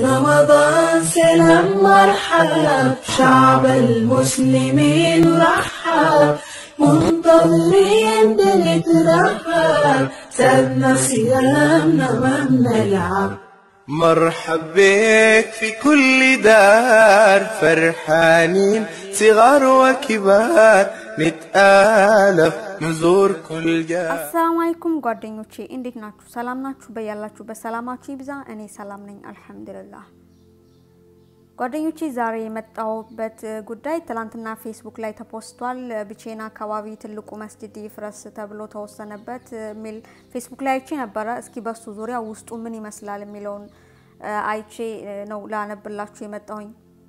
رمضان سلام مرحب شعب المسلمين رحب منتظرين بنترحب سابنا صيامنا ما بنلعب مرحب بك في كل دار فرحانين صغار وكبار نتآلف نزور كل جار አሰላሙ አለይኩም ጓደኞቼ እንዴት ናችሁ? ሰላም ናችሁ? በያላችሁ በሰላማችሁ ይብዛ። እኔ ሰላም ነኝ አልሐምዱሊላህ። ጓደኞቼ ዛሬ የመጣሁበት ጉዳይ ትላንትና ፌስቡክ ላይ ተፖስቷል። ብቼና አካባቢ ትልቁ መስጂድ ይፍረስ ተብሎ ተወሰነበት የሚል ፌስቡክ ላይ አይቼ ነበረ። እስኪ በሱ ዙሪያ ውስጡ ምን ይመስላል የሚለውን አይቼ ነው ላነብላችሁ የመጣሁኝ።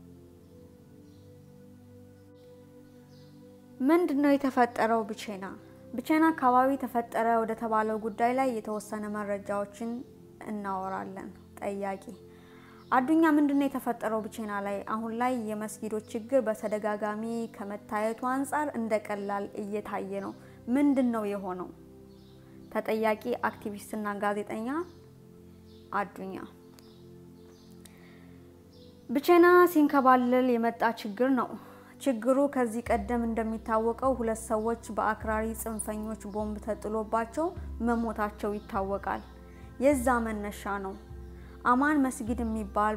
ምንድን ነው የተፈጠረው? ብቼና ብቼና አካባቢ ተፈጠረ ወደ ተባለው ጉዳይ ላይ የተወሰነ መረጃዎችን እናወራለን። ጠያቂ አዱኛ ምንድን ነው የተፈጠረው ብቼና ላይ? አሁን ላይ የመስጊዶች ችግር በተደጋጋሚ ከመታየቱ አንጻር እንደ ቀላል እየታየ ነው። ምንድን ነው የሆነው? ተጠያቂ አክቲቪስትና ጋዜጠኛ አዱኛ ብቼና ሲንከባለል የመጣ ችግር ነው። ችግሩ ከዚህ ቀደም እንደሚታወቀው ሁለት ሰዎች በአክራሪ ጽንፈኞች ቦምብ ተጥሎባቸው መሞታቸው ይታወቃል። የዛ መነሻ ነው። አማን መስጊድ የሚባል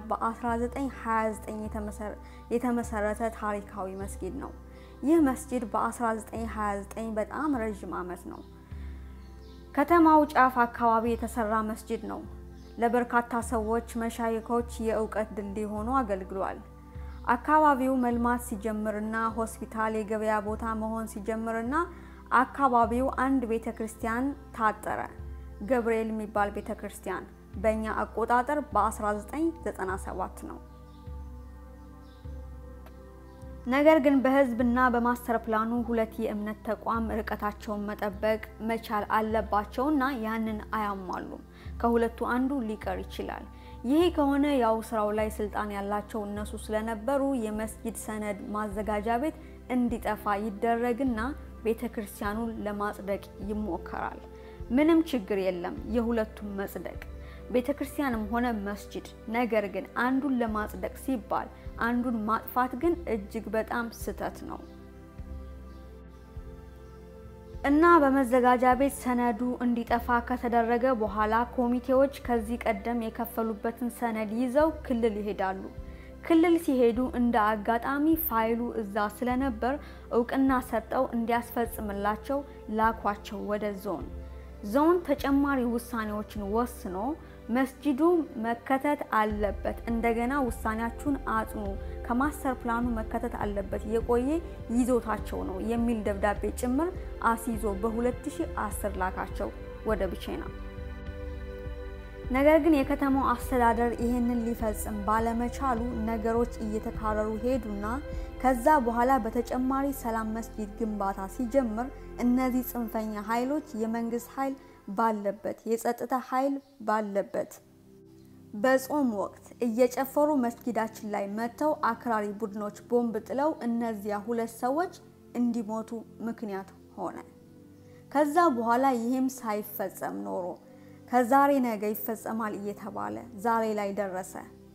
በ1929 የተመሰረተ ታሪካዊ መስጊድ ነው። ይህ መስጊድ በ1929 በጣም ረዥም ዓመት ነው። ከተማው ጫፍ አካባቢ የተሰራ መስጂድ ነው። ለበርካታ ሰዎች መሻይኮች የእውቀት ድልድይ ሆኖ አገልግሏል። አካባቢው መልማት ሲጀምርና ሆስፒታል፣ የገበያ ቦታ መሆን ሲጀምርና አካባቢው አንድ ቤተ ክርስቲያን ታጠረ። ገብርኤል የሚባል ቤተ ክርስቲያን በእኛ አቆጣጠር በ1997 ነው። ነገር ግን በህዝብና በማስተር ፕላኑ ሁለት የእምነት ተቋም ርቀታቸውን መጠበቅ መቻል አለባቸውና ያንን አያሟሉም። ከሁለቱ አንዱ ሊቀር ይችላል። ይሄ ከሆነ ያው ስራው ላይ ስልጣን ያላቸው እነሱ ስለነበሩ የመስጊድ ሰነድ ማዘጋጃ ቤት እንዲጠፋ ይደረግና ቤተ ክርስቲያኑን ለማጽደቅ ይሞከራል። ምንም ችግር የለም የሁለቱም መጽደቅ ቤተ ክርስቲያንም ሆነ መስጂድ። ነገር ግን አንዱን ለማጽደቅ ሲባል አንዱን ማጥፋት ግን እጅግ በጣም ስህተት ነው እና በመዘጋጃ ቤት ሰነዱ እንዲጠፋ ከተደረገ በኋላ ኮሚቴዎች ከዚህ ቀደም የከፈሉበትን ሰነድ ይዘው ክልል ይሄዳሉ። ክልል ሲሄዱ እንደ አጋጣሚ ፋይሉ እዛ ስለነበር እውቅና ሰጠው እንዲያስፈጽምላቸው ላኳቸው ወደ ዞን። ዞን ተጨማሪ ውሳኔዎችን ወስኖ መስጂዱ መከተት አለበት፣ እንደገና ውሳኔያችሁን አጽኑ፣ ከማስተር ፕላኑ መከተት አለበት፣ የቆየ ይዞታቸው ነው የሚል ደብዳቤ ጭምር አስይዞ በ2010 ላካቸው ወደ ብቼና። ነገር ግን የከተማው አስተዳደር ይህንን ሊፈጽም ባለመቻሉ ነገሮች እየተካረሩ ሄዱና ከዛ በኋላ በተጨማሪ ሰላም መስጊድ ግንባታ ሲጀምር እነዚህ ጽንፈኛ ኃይሎች የመንግስት ኃይል ባለበት የጸጥታ ኃይል ባለበት በጾም ወቅት እየጨፈሩ መስጊዳችን ላይ መጥተው አክራሪ ቡድኖች ቦምብ ጥለው እነዚያ ሁለት ሰዎች እንዲሞቱ ምክንያት ሆነ። ከዛ በኋላ ይህም ሳይፈጸም ኖሮ ከዛሬ ነገ ይፈጸማል እየተባለ ዛሬ ላይ ደረሰ።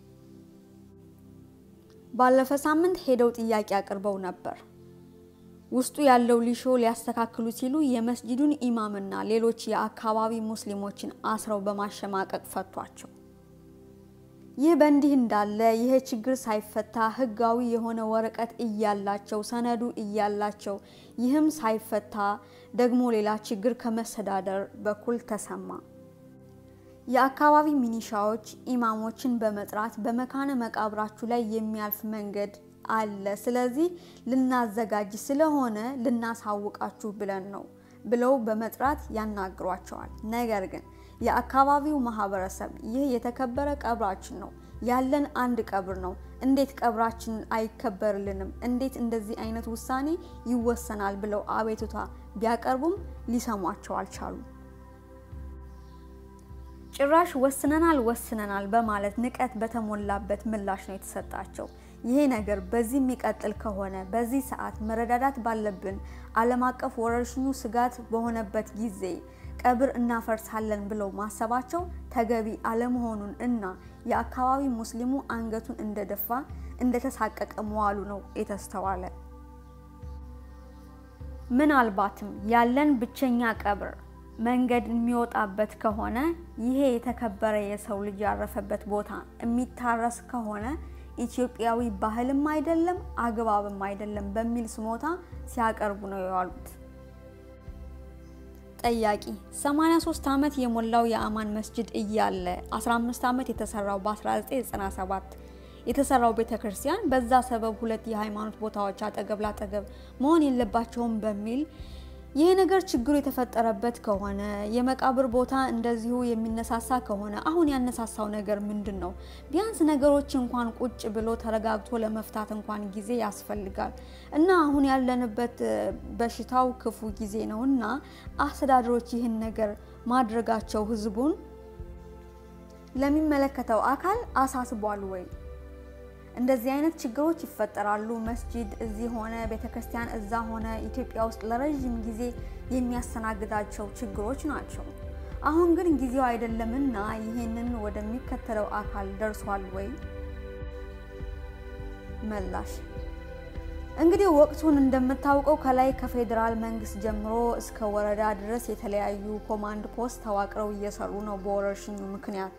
ባለፈ ሳምንት ሄደው ጥያቄ አቅርበው ነበር። ውስጡ ያለው ሊሾ ሊያስተካክሉ ሲሉ የመስጂዱን ኢማምና ሌሎች የአካባቢ ሙስሊሞችን አስረው በማሸማቀቅ ፈቷቸው። ይህ በእንዲህ እንዳለ ይሄ ችግር ሳይፈታ ህጋዊ የሆነ ወረቀት እያላቸው ሰነዱ እያላቸው ይህም ሳይፈታ ደግሞ ሌላ ችግር ከመስተዳደር በኩል ተሰማ። የአካባቢ ሚኒሻዎች ኢማሞችን በመጥራት በመካነ መቃብራችሁ ላይ የሚያልፍ መንገድ አለ፣ ስለዚህ ልናዘጋጅ ስለሆነ ልናሳውቃችሁ ብለን ነው ብለው በመጥራት ያናግሯቸዋል። ነገር ግን የአካባቢው ማህበረሰብ ይህ የተከበረ ቀብራችን ነው ያለን አንድ ቀብር ነው፣ እንዴት ቀብራችን አይከበርልንም? እንዴት እንደዚህ አይነት ውሳኔ ይወሰናል? ብለው አቤቱታ ቢያቀርቡም ሊሰሟቸው አልቻሉም። ጭራሽ ወስነናል ወስነናል በማለት ንቀት በተሞላበት ምላሽ ነው የተሰጣቸው። ይሄ ነገር በዚህ የሚቀጥል ከሆነ በዚህ ሰዓት መረዳዳት ባለብን ዓለም አቀፍ ወረርሽኙ ስጋት በሆነበት ጊዜ ቀብር እናፈርሳለን ብለው ማሰባቸው ተገቢ አለመሆኑን እና የአካባቢ ሙስሊሙ አንገቱን እንደደፋ እንደተሳቀቀ መዋሉ ነው የተስተዋለ። ምናልባትም ያለን ብቸኛ ቀብር መንገድ የሚወጣበት ከሆነ ይሄ የተከበረ የሰው ልጅ ያረፈበት ቦታ የሚታረስ ከሆነ ኢትዮጵያዊ ባህልም አይደለም አግባብም አይደለም በሚል ስሞታ ሲያቀርቡ ነው የዋሉት። ጠያቂ 83 ዓመት የሞላው የአማን መስጅድ እያለ 15 ዓመት የተሰራው በ1997 የተሰራው ቤተ ክርስቲያን በዛ ሰበብ ሁለት የሃይማኖት ቦታዎች አጠገብ ላጠገብ መሆን የለባቸውም በሚል ይህ ነገር ችግሩ የተፈጠረበት ከሆነ የመቃብር ቦታ እንደዚሁ የሚነሳሳ ከሆነ አሁን ያነሳሳው ነገር ምንድን ነው? ቢያንስ ነገሮች እንኳን ቁጭ ብሎ ተረጋግቶ ለመፍታት እንኳን ጊዜ ያስፈልጋል እና አሁን ያለንበት በሽታው ክፉ ጊዜ ነው እና አስተዳደሮች ይህን ነገር ማድረጋቸው ህዝቡን ለሚመለከተው አካል አሳስቧል ወይ? እንደዚህ አይነት ችግሮች ይፈጠራሉ። መስጂድ እዚህ ሆነ ቤተክርስቲያን እዛ ሆነ ኢትዮጵያ ውስጥ ለረዥም ጊዜ የሚያስተናግዳቸው ችግሮች ናቸው። አሁን ግን ጊዜው አይደለምና ይህንን ወደሚከተለው አካል ደርሷል ወይ? ምላሽ እንግዲህ ወቅቱን እንደምታውቀው ከላይ ከፌዴራል መንግስት ጀምሮ እስከ ወረዳ ድረስ የተለያዩ ኮማንድ ፖስት ተዋቅረው እየሰሩ ነው በወረርሽኙ ምክንያት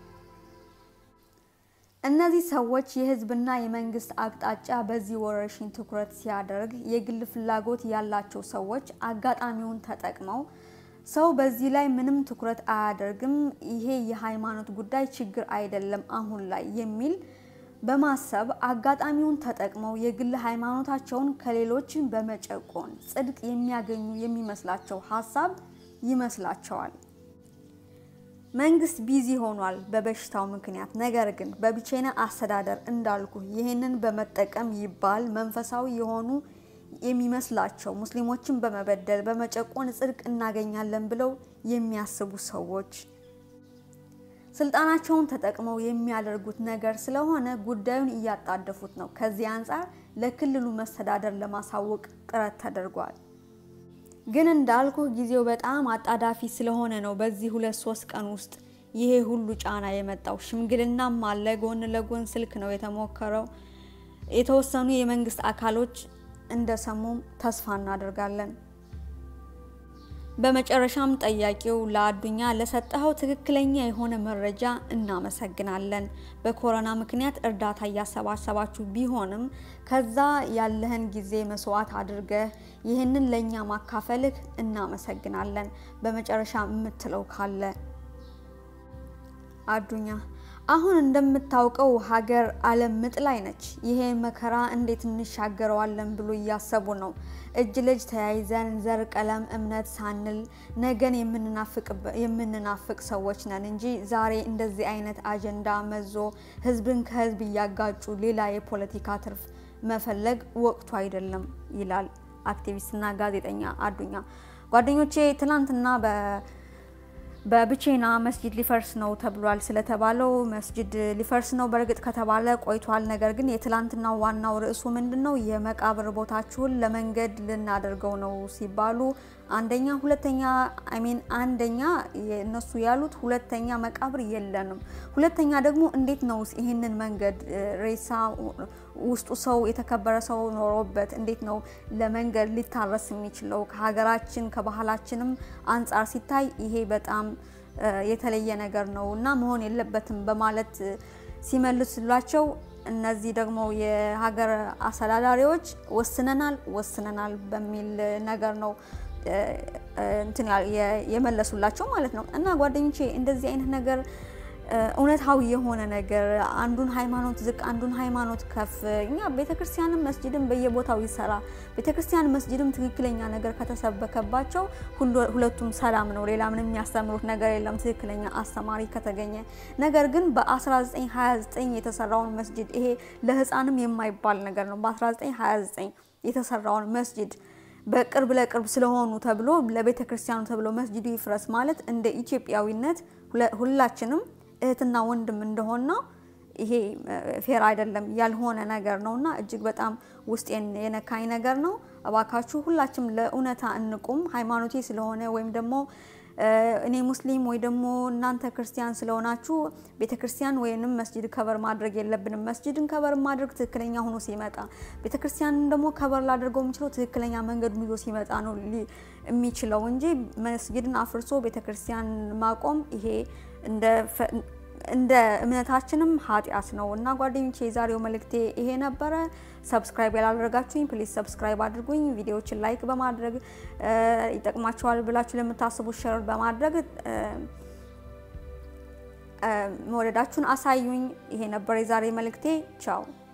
እነዚህ ሰዎች የህዝብና የመንግስት አቅጣጫ በዚህ ወረርሽኝ ትኩረት ሲያደርግ የግል ፍላጎት ያላቸው ሰዎች አጋጣሚውን ተጠቅመው ሰው በዚህ ላይ ምንም ትኩረት አያደርግም፣ ይሄ የሃይማኖት ጉዳይ ችግር አይደለም አሁን ላይ የሚል በማሰብ አጋጣሚውን ተጠቅመው የግል ሃይማኖታቸውን ከሌሎችን በመጨቆን ጽድቅ የሚያገኙ የሚመስላቸው ሀሳብ ይመስላቸዋል። መንግስት ቢዚ ሆኗል በበሽታው ምክንያት። ነገር ግን በብቸና አስተዳደር እንዳልኩ ይህንን በመጠቀም ይባል መንፈሳዊ የሆኑ የሚመስላቸው ሙስሊሞችን በመበደል በመጨቆን ጽድቅ እናገኛለን ብለው የሚያስቡ ሰዎች ስልጣናቸውን ተጠቅመው የሚያደርጉት ነገር ስለሆነ ጉዳዩን እያጣደፉት ነው። ከዚህ አንጻር ለክልሉ መስተዳደር ለማሳወቅ ጥረት ተደርጓል። ግን እንዳልኩ ጊዜው በጣም አጣዳፊ ስለሆነ ነው በዚህ ሁለት ሶስት ቀን ውስጥ ይሄ ሁሉ ጫና የመጣው። ሽምግልናም አለ፣ ጎን ለጎን ስልክ ነው የተሞከረው። የተወሰኑ የመንግስት አካሎች እንደሰሙም ተስፋ እናደርጋለን። በመጨረሻም ጠያቂው ለአዱኛ ለሰጠኸው ትክክለኛ የሆነ መረጃ እናመሰግናለን። በኮሮና ምክንያት እርዳታ እያሰባሰባችሁ ቢሆንም ከዛ ያለህን ጊዜ መስዋዕት አድርገህ ይህንን ለእኛ ማካፈልህ እናመሰግናለን። በመጨረሻ የምትለው ካለ አዱኛ። አሁን እንደምታውቀው ሀገር ዓለም ምጥ ላይ ነች። ይሄ መከራ እንዴት እንሻገረዋለን ብሎ እያሰቡ ነው። እጅ ለእጅ ተያይዘን ዘር፣ ቀለም፣ እምነት ሳንል ነገን የምንናፍቅ ሰዎች ነን እንጂ ዛሬ እንደዚህ አይነት አጀንዳ መዞ ህዝብን ከህዝብ እያጋጩ ሌላ የፖለቲካ ትርፍ መፈለግ ወቅቱ አይደለም ይላል አክቲቪስትና ጋዜጠኛ አዱኛ። ጓደኞቼ ትናንትና በ በብቼና መስጂድ ሊፈርስ ነው ተብሏል። ስለተባለው መስጂድ ሊፈርስ ነው በእርግጥ ከተባለ ቆይቷል። ነገር ግን የትላንትናው ዋናው ርዕሱ ምንድን ነው? የመቃብር ቦታችሁን ለመንገድ ልናደርገው ነው ሲባሉ አንደኛ ሁለተኛ አይሜን አንደኛ እነሱ ያሉት ሁለተኛ መቃብር የለንም፣ ሁለተኛ ደግሞ እንዴት ነው ይህንን መንገድ ሬሳ ውስጡ ሰው የተከበረ ሰው ኖሮበት እንዴት ነው ለመንገድ ሊታረስ የሚችለው? ከሀገራችን ከባህላችንም አንጻር ሲታይ ይሄ በጣም የተለየ ነገር ነው እና መሆን የለበትም በማለት ሲመልስላቸው እነዚህ ደግሞ የሀገር አስተዳዳሪዎች ወስነናል ወስነናል በሚል ነገር ነው እንትን የመለሱላቸው ማለት ነው። እና ጓደኞቼ እንደዚህ አይነት ነገር እውነታዊ የሆነ ነገር አንዱን ሃይማኖት ዝቅ አንዱን ሃይማኖት ከፍ እኛ ቤተክርስቲያንም መስጂድም በየቦታው ይሰራ። ቤተክርስቲያን መስጂድም ትክክለኛ ነገር ከተሰበከባቸው ሁለቱም ሰላም ነው። ሌላ ምንም የሚያስተምሩት ነገር የለም ትክክለኛ አስተማሪ ከተገኘ። ነገር ግን በ1929 የተሰራውን መስጂድ ይሄ ለህፃንም የማይባል ነገር ነው። በ1929 የተሰራውን መስጂድ በቅርብ ለቅርብ ስለሆኑ ተብሎ ለቤተ ክርስቲያኑ ተብሎ መስጂዱ ይፍረስ ማለት እንደ ኢትዮጵያዊነት ሁላችንም እህትና ወንድም እንደሆን ነው። ይሄ ፌር አይደለም፣ ያልሆነ ነገር ነው እና እጅግ በጣም ውስጤን የነካኝ ነገር ነው። እባካችሁ ሁላችንም ለእውነታ እንቁም። ሃይማኖቴ ስለሆነ ወይም ደግሞ እኔ ሙስሊም ወይ ደግሞ እናንተ ክርስቲያን ስለሆናችሁ ቤተክርስቲያን ወይንም መስጂድ ከበር ማድረግ የለብንም። መስጂድን ከበር ማድረግ ትክክለኛ ሆኖ ሲመጣ፣ ቤተክርስቲያንን ደግሞ ከበር ላደርገው የምችለው ትክክለኛ መንገዱን ይዞ ሲመጣ ነው የሚችለው እንጂ መስጊድን አፍርሶ ቤተክርስቲያን ማቆም ይሄ እንደ እምነታችንም ኃጢአት ነው እና ጓደኞቼ የዛሬው መልእክቴ ይሄ ነበረ። ሰብስክራይብ ያላደረጋችሁኝ ፕሊዝ ሰብስክራይብ አድርጉኝ። ቪዲዮዎችን ላይክ በማድረግ ይጠቅማቸዋል ብላችሁ ለምታስቡ ሸር በማድረግ መውደዳችሁን አሳዩኝ። ይሄ ነበር የዛሬ መልእክቴ። ቻው